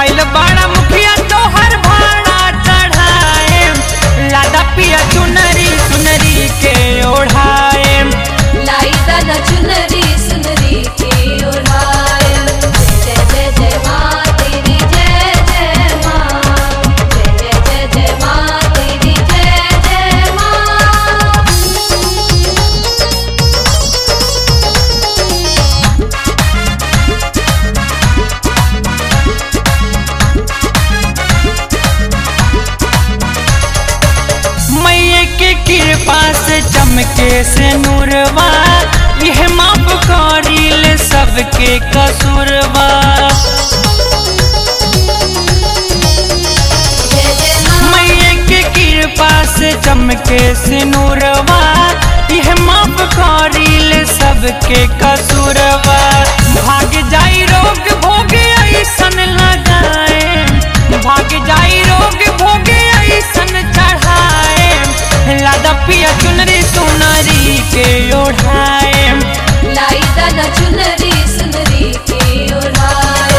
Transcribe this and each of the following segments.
आइल बड़ा मुखिया तोहर भाड़ा चढ़ाए लादा पिया चुनरी सुनरी के ओढ़ाए लाई दादा चुनरी सुनरी के ओढ़ाए जय जय जय माँ तेरी जय जय माँ जय जय जय जय माँ तेरी जय जय माँ मैया के कृपा से चमके से नूरवा यह माफ करिल सबके कसूरवा जय जय माँ मैया के कृपा से चमके से नूरवा यह माफ करिल सबके कसूरवा भाग जाई रोग भोगे ऐसन लगाए भाग जाई रोग भोगे ऐसन चढ़ाए लादा पिया चुनरी सुनरी के ओढ़ाए लाई दादा चुनरी सुनरी के ओढ़ाए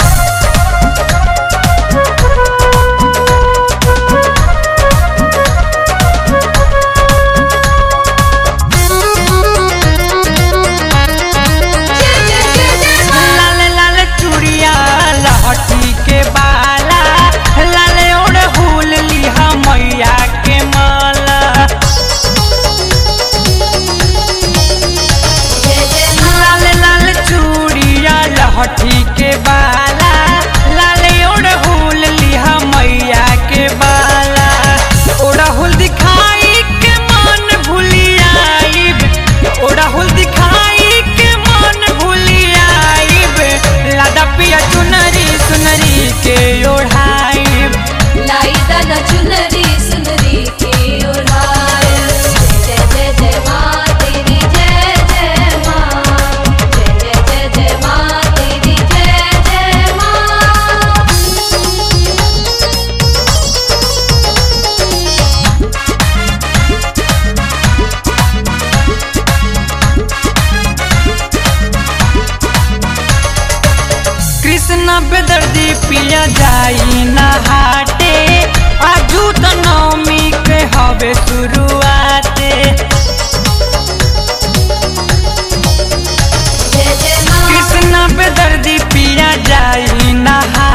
जय जय जय जय माँ लाल लाल चूड़िया लहठी के बाला लाल ओढ़ लिहा मैया के माला जय जय माँ लाल लाल चूड़िया लहठी के बाला लाल ओढ़ लिहा मैया के बाला ओढ़हुल दिखाई के मन भूलियाइब ओढ़हुल दिखाई के मन भूलियाइब लादा पिया चुनरी सुनरी के ओढ़ाइब लाई दादा चुनरी सुनरी के ओढ़ाए जय जय जय माँ तेरी जय जय माँ जय जय जय जय माँ तेरी जय जय माँ कृष्ण बेदर्दी पिया जाई नहाटे आजू तो नवमी के हवे शुरुआते जय जय माँ कृष्ण बेदर्दी पिया जाई नहा